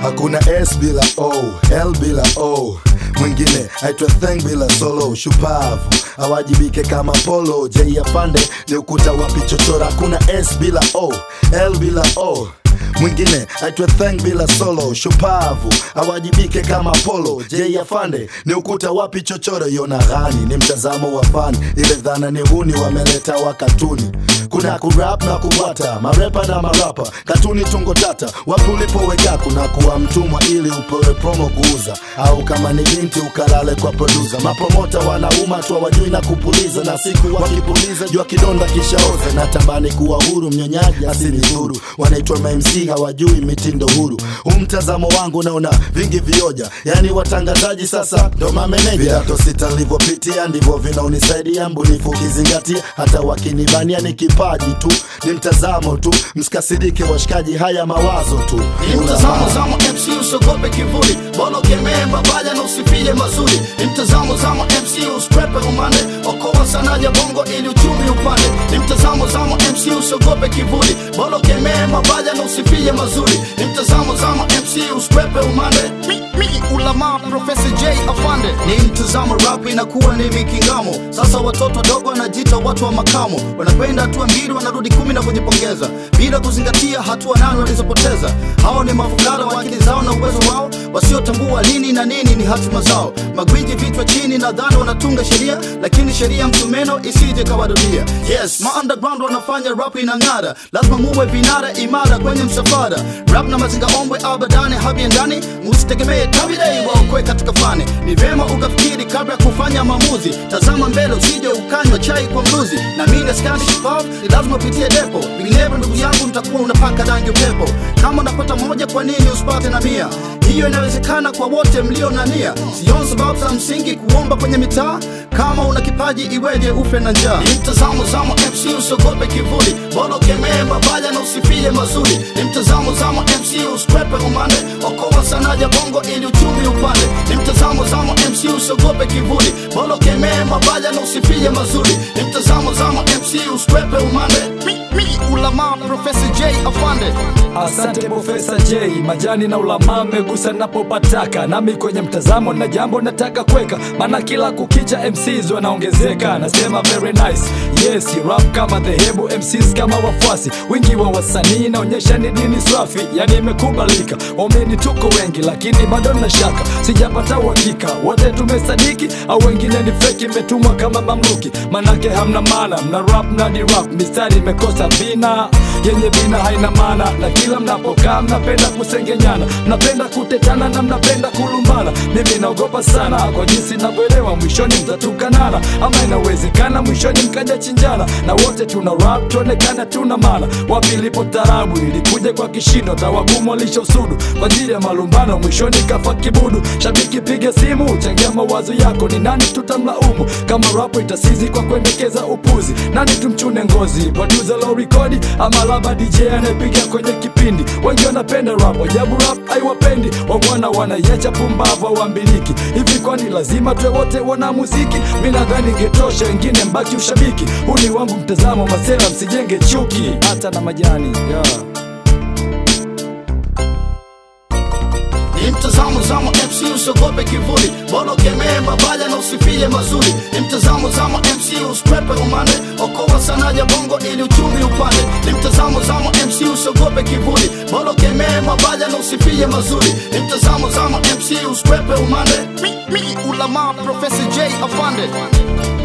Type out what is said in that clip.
hakuna s bila o l bila o mwingine aitwa theng bila solo shupavu awajibike kama polo j afande ni ukuta wa pichochora hakuna s bila o l bila o mwingine aitwe theng bila solo shupavu awajibike kama polo j afande ni ukuta wapi chochoro yona ghani ni mtazamo wa fani ile dhana ni huni wameleta wa katuni kuna kurap na kubwata marepa na marapa katuni tungo tata wapi ulipoweka kuna kuwa mtumwa ili upewe promo kuuza au kama ni binti ukalale kwa produsa mapromota wanauma tu hawajui na kupuliza na siku wakipuliza jua kidonda kishaoza na tambani kuwa huru mnyonyaji asini dhuru wanaitwa mamc hawajui mitindo huru huu mtazamo wangu naona vingi vioja yani watangazaji sasa ndo mameneja vidato sita nilivyopitia ndivyo vinaonisaidia mbunifu ukizingatia hata wakinibania ni kipaji tu ni mtazamo tu msikasirike washikaji haya mawazo tu Ni mtazamo zamo MC usogope kivuli bolo kemee mabaya na usifie mazuri ni mtazamo zamo MC uskwepe umande okoa sana ya bongo ili uchumi upande ni mtazamo zamo MC usogope kivuli bolo kemee mabaya na usifie mazuri ni mtazamo zamo MC uskwepe umande mi, mi, ulama Professor J afande ni mtazamo rap inakuwa ni mikingamo sasa watoto wadogo wanajiita watu wa makamo wanakwenda hatua mbili wanarudi kumi na kujipongeza bila kuzingatia hatua nane walizopoteza hao ni mafukara wa akili zao na uwezo wao wasiotambua lini na nini ni hatima zao magwiji vichwa chini nadhani wanatunga sheria lakini sheria msumeno isije kawarudia yes ma underground wanafanya rap inang'ara lazima muwe vinara imara kwenye msafara rap na mazinga ombwe abadani habiendani musitegemee tabidei waokwe katika fani ni vema ukafikiri kabla ya kufanya maamuzi tazama mbele usije ukanywa chai kwa mluzi na mimi askari shupavu ni lazima upitie depo vinginevyo ndugu yangu mtakuwa unapaka rangi upepo kama unapata moja kwa nini usipate na mia hiyo inawezekana kwa wote mlio na nia sioni sababu za msingi kuomba kwenye mitaa kama una kipaji iweje ufe na njaa ni mtazamo zamo mc usogope kivuli bolo kemee mabaya na usifie mazuri ni mtazamo zamo mc uskwepe umande okoa sana ya bongo ili uchumi upande ni mtazamo zamo mc usogope kivuli bolo kemee mabaya na usifie mazuri ni mtazamo zamo mc uskwepe umande mi, mi, ulama Professor J afande Asante Profesa J, majani na ulama megusa napopataka, nami kwenye mtazamo na jambo nataka kweka, maana kila kukicha MCs wanaongezeka. Nasema very nice, yes rap kama dhehebu, MCs kama wafuasi, wingi wa wasanii naonyesha ni dini swafi, yani imekubalika. Waumini tuko wengi, lakini bado na shaka, sijapata uhakika wote tumesadiki au wengine ni feki, imetumwa kama mamluki, manake hamna maana, mna rap na di rap, mistari imekosa vina yenye vina haina maana, na kila mnapokaa mnapenda kusengenyana, mnapenda kutetana na mnapenda kulumbana. Mimi naogopa sana kwa jinsi navyoelewa, mwishoni mtatukanana, ama inawezekana mwishoni mkaja chinjana, na wote tuna rap tuonekana tuna maana. Wapi ilipo tarabu ilikuja kwa kishindo, tawagumu walishosudu kwa ajili ya malumbano, mwishoni kafa kibudu. Shabiki piga simu, changia mawazo yako, ni nani tutamlaumu kama rapo itasizi kwa kuendekeza upuzi? Nani tumchune ngozi, producer low record ama laba DJ anayepiga kwenye kipindi? Wengi wanapenda rap, ajabu rap haiwapendi, wangwana wanaiacha pumbavu hawambiliki. Hivi kwani lazima tuwe wote wana muziki? Mi nadhani ingetosha, wengine mbaki ushabiki. Huu ni wangu mtazamo, masela msijenge chuki, hata na majani yeah. ni mtazamo zamo MC usogope kivuli bolo kemee mabaya na usifie mazuri ni mtazamo zamo MC uskwepe umande okoa sana ya bongo ili uchumi upande ni mtazamo zamo MC usogope kivuli bolo kemee mabaya na usifie mazuri ni mtazamo zamo MC uskwepe umande mi, mi, ulama Professor J afande